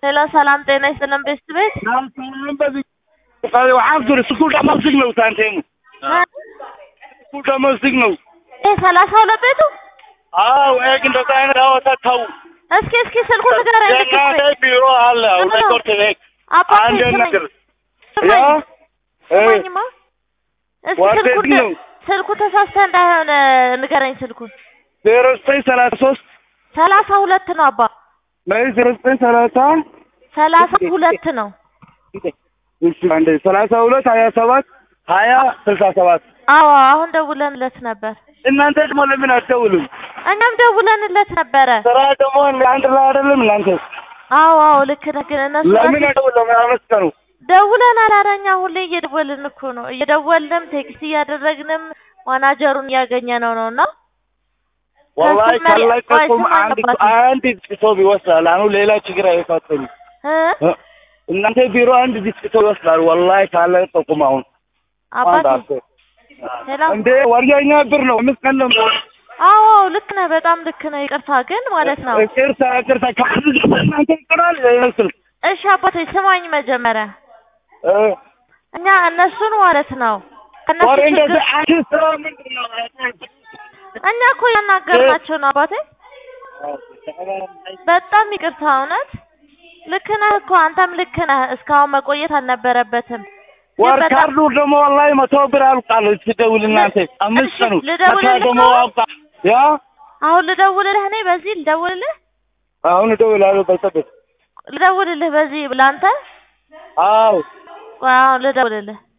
ሄሎ ሰላም ጤና ይስጥልን ቤስት ቤት waxaan tiri iskuul dhama signal taanteenu iskuul dhama signal ይሄ ሰላሳ ሁለት ቤቱ አው ኤግ እንደዛ አይነት አወታ ተው እስኪ እስኪ ስልኩን ንገረኝ ልክ የእናንተ ቢሮ አለ አሁን ኮርት ቤት አባቴ አንድ ስማኝ ነገር ያ ስማኝ ስማኝማ እስኪ ዋት ስልኩን ነው? ስልኩ ተሳስተ እንዳይሆን ንገረኝ ስልኩን ዜሮ ዘጠኝ ሰላሳ ሶስት ሰላሳ ሁለት ነው አባ ላይ ዜሮ ዘጠኝ ሰላሳ ሰላሳ ሁለት ነው እሺ አንዴ ሰላሳ ሁለት ሀያ ሰባት ሀያ ስልሳ ሰባት አዎ አሁን ደውለንለት ነበር እናንተ ደግሞ ለምን አትደውሉም? እኛም ደውለንለት ነበረ ስራ ደግሞ አንድ ላይ አይደለም እናንተ አዎ አዎ ልክ ነህ ግን እነሱ ለምን ራሱ አትደውሉም? አመስገኑ ደውለናል ኧረ እኛ ሁሌ እየደወልን እኮ ነው እየደወልንም ቴክስት እያደረግንም ማናጀሩን እያገኘ ነው ነው እና ወላሂ ከስመ- ቆይ ካለቀቁም ስማኝ አንድ አባቴ። አንድ ዲስክቶፕ ይወስዳል። አሁን ሌላ ችግር አይፈጥም። እ? እናንተ ቢሮ አንድ ዲስክቶፕ ይወስዳል። ወላሂ ካለቀቁም አሁን አንድ አባቴ አስር ሄሎ እንዴ ወርጃኛ ብር ነው አምስት ቀን ነው አዎ ልክ ነህ በጣም ልክ ነህ ይቅርታ ግን ማለት ነው ቅርታ ቅርታ ከአንድ ጀምሮ እናንተ ይቀራል ይመስል እሺ አባቴ ስማኝ መጀመሪያ እ እኛ እነሱን ማለት ነው ከእነሱ ወሬ ችግር እንደዚህ አንድ ስራ ምንድን ነው? እኛ እኮ ያናገርናቸው ነው አባቴ በጣም ይቅርታ እውነት ልክ ነህ እኮ አንተም ልክ ነህ እስካሁን መቆየት አልነበረበትም ግን ወር በጣም ካርዱ ደግሞ ወላሂ መቶ ብር አልቃል ትደውል እናንተ አምስት እሺ፣ ቀኑ ልደውልልህ መቶ ደግሞ ነው? አልቃ ያ አሁን ልደውልልህ እኔ በዚህ ልደውልልህ አሁን እደውላለሁ በሰበት ልደውልልህ በዚህ ለአንተ አዎ ቆይ አሁን ልደውልልህ